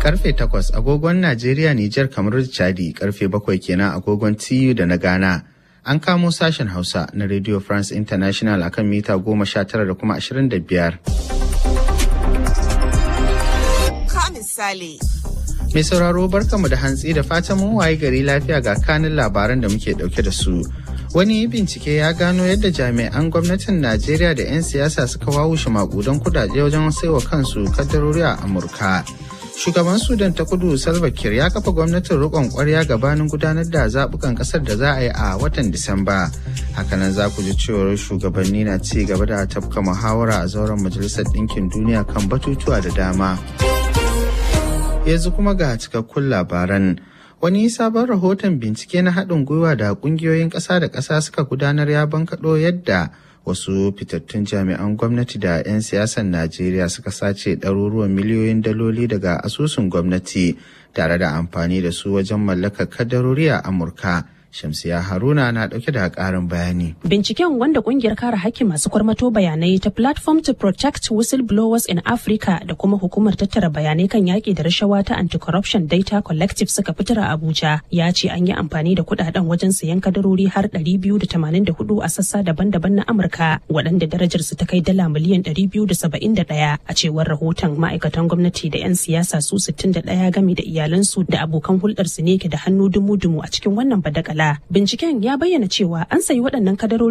karfe 8 agogon Najeriya, Nijar, kamar Chadi karfe 7 kenan agogon TU da na Ghana. An kamo sashen Hausa na Radio France International akan mita 19 da kuma 25. Ka misali. Mai sauraro barkamu da hantsi da fatan mun waye gari lafiya ga kanin labaran da muke dauke da su. Wani bincike ya gano yadda jami'an gwamnatin Najeriya da 'yan siyasa suka wawushe makudan kudade wajen saiwa kansu kaddarori a Amurka. Shugaban Sudan ta kudu Salva Kiir ya kafa gwamnatin rikon kwarya gabanin gudanar da zabukan kasar da za a yi a watan Disamba. Hakanan za ku ji cewar shugabanni na ci gaba da tafka muhawara a zauren Majalisar Ɗinkin Duniya kan batutuwa da dama. Yanzu kuma ga cikakkun labaran. Wani sabon rahoton bincike na haɗin gwiwa da ƙungiyoyin ƙasa da ƙasa suka gudanar ya bankaɗo yadda wasu fitattun jami'an gwamnati da 'yan siyasar Najeriya suka sace ɗaruruwan miliyoyin daloli daga asusun gwamnati tare da amfani da su wajen mallakar kadarori a Amurka. Shamsiya Haruna na ɗauke da ƙarin bayani. Binciken wanda ƙungiyar kare hakkin masu kwarmato bayanai ta Platform to Protect Whistleblowers in Africa da kuma hukumar tattara bayanai kan yaƙi da rashawa ta Anti-Corruption Data Collective suka fitar a Abuja ya ce an yi amfani da kuɗaɗen wajen sayan kadarori har 284 a sassa daban-daban na Amurka waɗanda darajar su ta kai dala miliyan 271 a cewar rahoton ma'aikatan gwamnati da 'yan siyasa su 61 game da iyalansu da abokan hulɗarsu ne ke da hannu dumu-dumu a cikin wannan badakala. Binciken ya bayyana cewa an sayi waɗannan kadarori